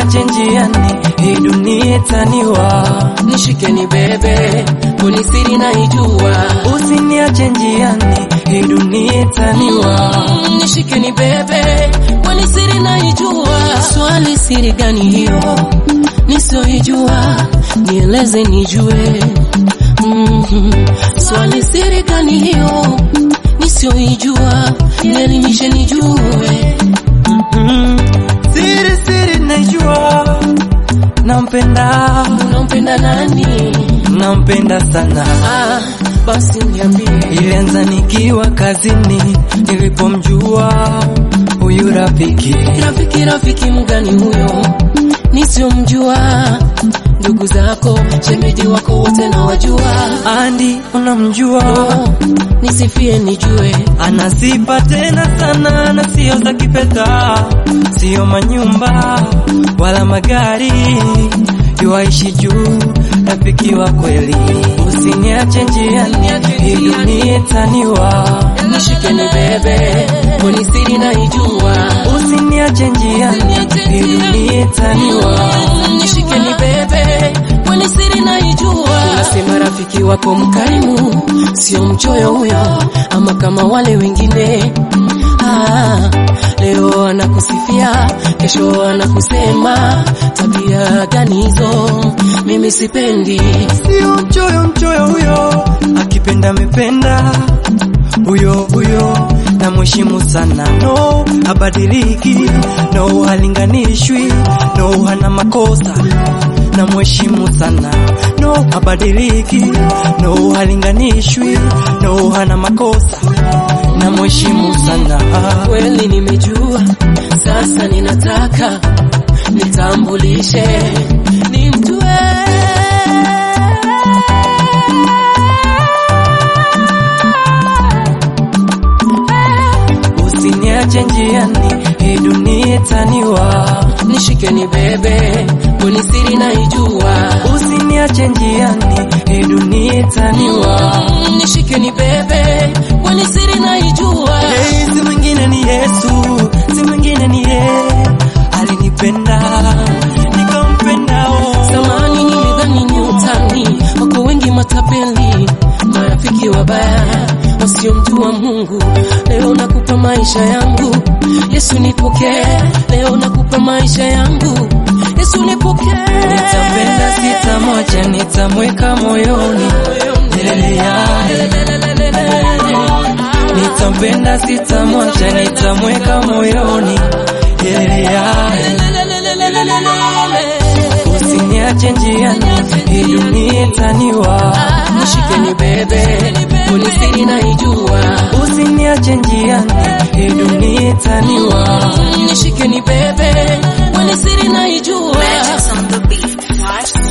usiniache njiani, hii dunia itaniwa. nishike ni bebe kuni siri naijua Usiniache njiani, hii dunia itaniwa. nishike ni bebe kuni siri naijua swali siri gani hiyo nisioijua nieleze nijue Mhm. swali siri gani hiyo nisioijua nielimishe nijue Mm, Siri siri najua, nampenda, unampenda nani nampenda sana. ah, basi niambie Ilianza nikiwa kazini, nilipomjua huyu rafiki. rafiki rafiki mgani huyo nisiomjua ndugu zako shemeji wako wote na wajua Andi unamjua, oh, nisifie nijue ana sifa tena sana na sio za kifedha, sio manyumba wala magari, yuaishi juu, rafiki wa kweli. Usiniache njiani, hii dunia itaniwa. nishike ni bebe kwani siri naijua Usiniache njiani, hii dunia itaniwa. nishike ni bebe kwani siri naijua nasema rafiki wako mkarimu sio mchoyo huyo ama kama wale wengine ah, leo anakusifia kesho anakusema tabia gani hizo mimi sipendi Sio mchoyo mchoyo huyo, akipenda amependa huyo huyo, na mheshimu sana, no abadiliki, no halinganishwi, no hana makosa, na mheshimu sana, no abadiliki, no halinganishwi, no hana makosa, na mheshimu sana. kweli nimejua sasa ninataka nitambulishe nimjue Usiniache njiani, hii dunia itaniwa. nishike ni bebe kwani siri naijua Usiniache njiani, hii dunia itaniwa. nishike ni bebe kwani siri naijua Hey, si mwingine ni Yesu, si mwingine ni yeye, alinipenda nikampenda. Oh. zamani nilidhani ni utani wako wengi matapeli marafiki wabaya wasiomjua mungu leo nakupa maisha yangu yesu nipokee leo nakupa maisha yangu yesu nipokee Nitampenda, sitamwacha, nitamweka moyoni milele yake. Nitampenda, sitamwacha, nitamweka moyoni milele yake. Usiniache njiani, hii dunia itaniwa. nishike ni bebe kwani siri naijua Usiniache njiani, hii dunia itaniwa. nishike ni bebe kwani siri naijua Magic on the beat. Watch